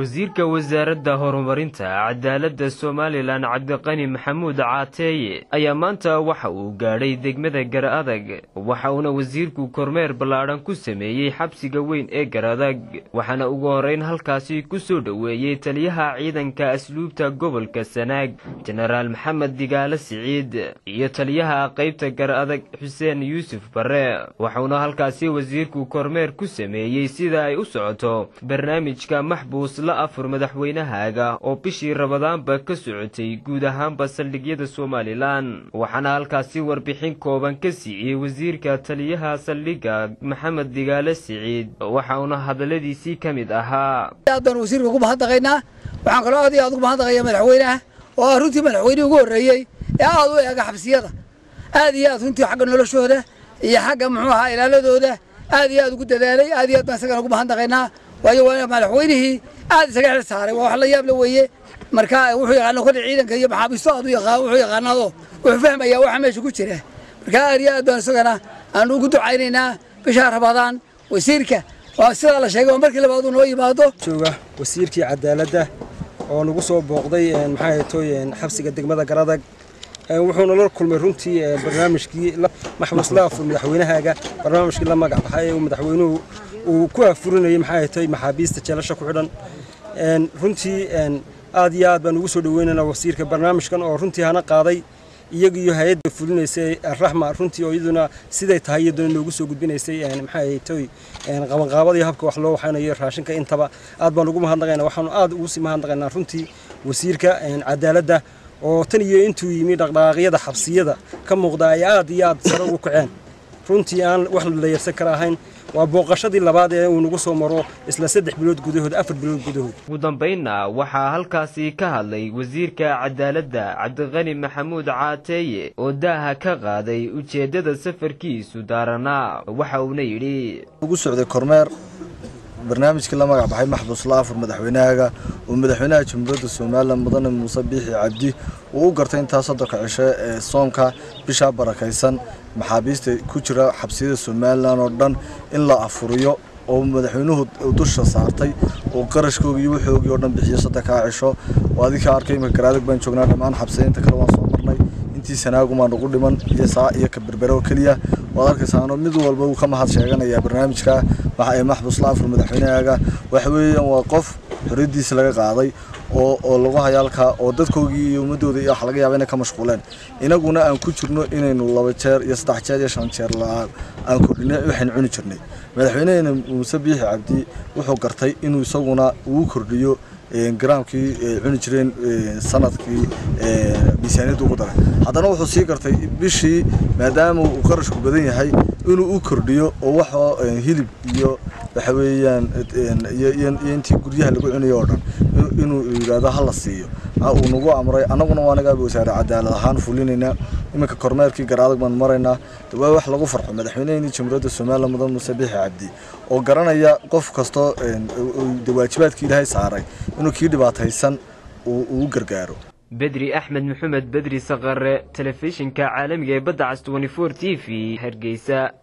wasiirka wasaaradda horumarinta cadaaladda somalilan cabdiqani maxamuud caateeye ayaa maanta waxa uu gaadhay degmada garaadag waxa uuna wasiirku kormeer ballaadhan ku sameeyey xabsiga weyn ee garaadag waxaana ugu horreyn halkaasi ku soo dhoweeyey taliyaha ciidanka asluubta gobolka sanaag jenaraal maxamed digaale siciid iyo taliyaha qaybta garaadag xuseen yuusuf bare waxauna halkaasi wasiirku kormeer ku sameeyey sida ay u socoto barnaamijka maxbuus la afur madaxweynahaaga oo bishii rabadaanba ka socotay guud ahaanba saldhigyada somalilan waxaana halkaasi warbixin kooban ka siiyey wasiirka taliyaha saldhigga maxamed digaale siciid waxauna hadalladiisii ka mid ahaa aad baan wasiirka ugu mahadnaqaynaa waxaan kaloo aad iyo aad ugu mahadnaqayaa madaxweynaha oo ah runtii madaxweynihii ugu horreeyey ee aad u eega xabsiyada aad iyo aad runtii xagga noloshooda iyo xagga muxuu ahaa ilaaladooda aad iyo aad ugu dadaalay aad iyo aad baan isagana ugu mahadnaqaynaa waayo waa madaxweynihii aad isaga xil saaray waa wax la yaab la weeye marka wuxuu yaqaana kolle ciidanka iyo maxaabiisto aad u yaqaan wuxuu yaqaanaado wuxuu fahmayaa waxa meesha ku jira marka aad iyo aad baan isagana aan ugu ducaynaynaa bishaa rabadaan wasiirka waa sidaa la sheegay waa markii labaad uu noo yimaado jooga wasiirkii cadaaladda oo nagu soo booqday maxaa toy xabsiga degmada garadag wuxuuna la kulmay runtii barnaamijkii maxbuus la afur madaxweynahaaga barnaamijkii la magac baxay ee madaxweynuhu uu ku afurinayay maxaa tay maxaabiista jeelasha ku xidhan runtii aad iyo aad baan ugu soo dhaweynaynaa wasiirka barnaamijkan oo runtii hana qaaday iyagiyo hay-adda fulinaysay raxma runtii oo iyaduna siday tahay iyaduna noogu soo gudbinaysay maxaa tay qabanqaabadii habka wax loo waxaynayo raashinka intaba aad baan ugu mahadnaqaynaa waxaanu aad ugu sii mahadnaqaynaa runtii wasiirka cadaaladda oo tan iyo intuu yimi dhaqdhaqaaqyada xabsiyada ka muuqda ay aad iyo aad sare ugu kaceen runtii aan wax la yarsan kara ahayn waa booqashadii labaad ee uu nagu soo maro isla saddex bilood gudahood afar bilood gudahood ugu dambaynna waxaa halkaasi ka hadlay wasiirka cadaaladda cabdiqani maxamuud caateeye oo daaha ka qaaday ujeeddada safarkiisu daaranaa waxa uuna yidhi ugu socday kormeer barnaamijkii la magac baxay maxbuus la afur madaxweynahaaga oo madaxweynaha jamhuuriyadda somalilan mudane muuse biixi cabdi uu u gartay intaa soddonka cisho ee soomka bishaa barakaysan maxaabiista ku jira xabsiyada somalilan oo dhan in la afuriyo oo madaxweynuhu dusha saartay oo qarashkoogii iyo wuxoogii oo dhan bixiyo soddonkaa cisho oo adinka arkay imika garaadag baan joognaa dhammaan xabsiyainta kale waan soo marnay intii sanaagumaa nagu dhiman iyo saa iyo ka berbere oo keliya waad arkaysaano mid walba uu ka mahad sheeganayaa barnaamijka ee maxbuus la afur madaxweynahaaga waxa weeyaan waa qof xorriyaddiisa laga qaaday oo oo lagu hayaalkaa oo dadkoogii iyo ummadooda iyo wax laga yaaba inay ka mashquuleen inaguna aan ku jirno inaynu laba jeer iyo saddex jeer iyo shan jeer la-aan aan kordhinay waxaynu cuni jirnay madaxweynaheena muuse biixi cabdi wuxuu gartay inuu isaguna uu kordhiyo garaamkii cuni jireen sanadkii miisaaniyadda ugu daray haddana wuxuu sii gartay bishii maadaama uu qarashku badan yahay inuu u kordhiyo oo waxoo hilib iyo waxa weeyaan iyo intii guryaha lagu cunayo oo dhan inuu yidhaahdo hala siiyo uu nagu amray annaguna waa nagaaba wasaare cadaalad ahaan fulinaynaa iminka kormeerkii garaadag baan maraynaa waa wax lagu farxo madaxweyneheenii jamhuuriyadda somalilan mudan muuse biixi cabdi oo garanaya qof kastoo waajibaadkii ilaahay saaray inuu kii dhibaataysan uu gargaaro bedri axmed maxamed bedri saqare telefishinka caalamiga ee badda cas t t v hargeysa